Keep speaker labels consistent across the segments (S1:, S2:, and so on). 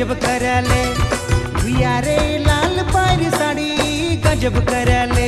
S1: गजब करले भैया रे लाल पारी साड़ी गजब करले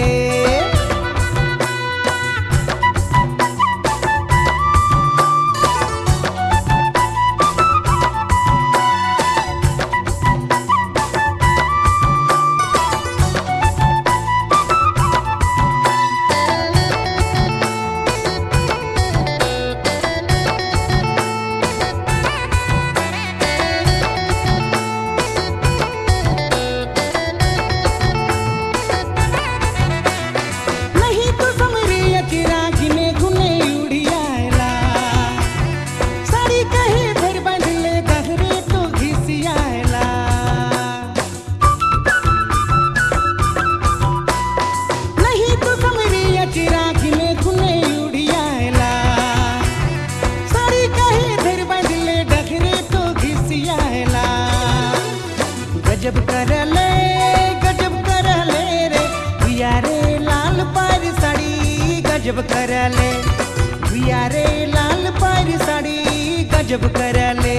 S1: नहीं तो समरी चिरागी में गुने उड़ियाला साड़ी कहे भर बंधले गहरे तो घिसियाला नहीं तो समरी चिरागी में गुने उड़ियाला साड़ी कहे भर बंधले गहरे तो घिसियाला गजब करले गजब करले रे भैया रे लाल पारी साड़ी गजब करले भैया रे लाल पारी साड़ी गजब करले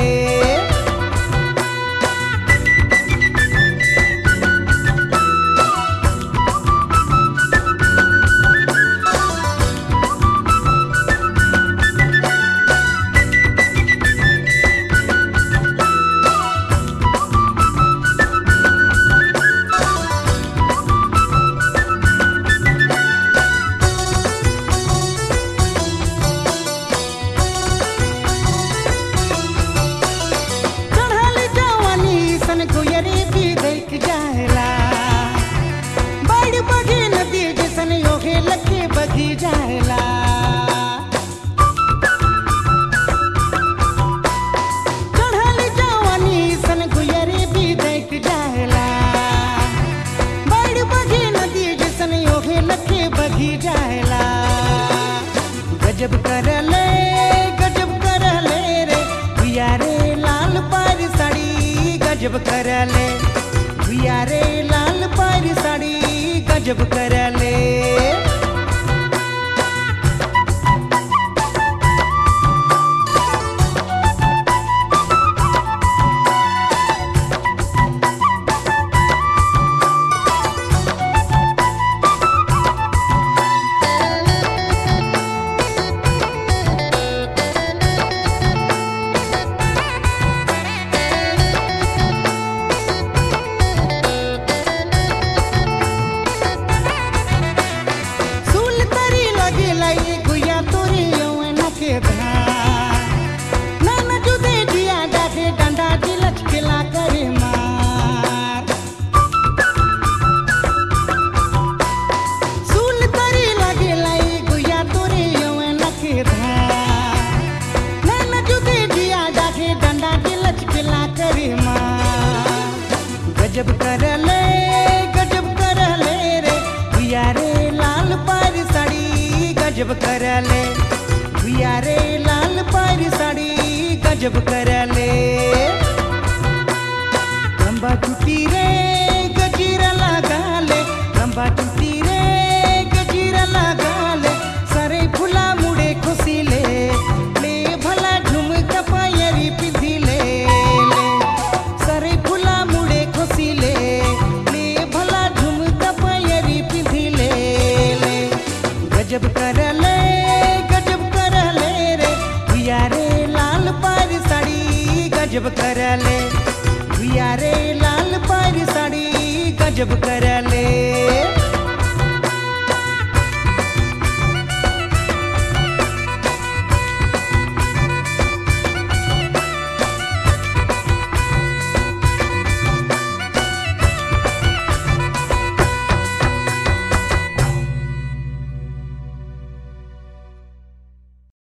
S1: चढ़ल जवानी सन गुयरी भी देख जाएला बड़ बगी नदी जैसन योगे लगे बगी जाएला चढ़ल जवानी सन गुयरी भी देख जाएला बड़ बगी नदी जैसन योगे लगे बगी जाएला गजब करले गजब करले रे भैया रे लाल पारी साड़ी गजब करले भैया रे लाल पारी साड़ी गजब करले सुल तरी लगे लाई गुया तोरी यौवन के धार नन जुदे जिया डाके डंडा जी लचकेला करे मार सुल तरी लगे लाई गुया तोरी यौवन के धार नन जुदे जिया डाके डंडा जी लचकेला करे मार गजब करले गजब करले रे भैया रे लाल पारी साड़ी गजब करले भैया रे लाल पारी साड़ी गजब करले लंबा चुटी रे गजीरा लगा ले लंबा चुटी रे गजीरा लगा ले सारे फुला मुड़े खुशी ले ले भला झुमका पायरी पिंधी ले ले सारे फुला मुड़े खुशी ले ले भला झुमका पायरी पिंधी ले ले गजब करले गजब करले रे भैया रे लाल पारी साड़ी गजब करले भैया रे लाल पारी साड़ी गजब करले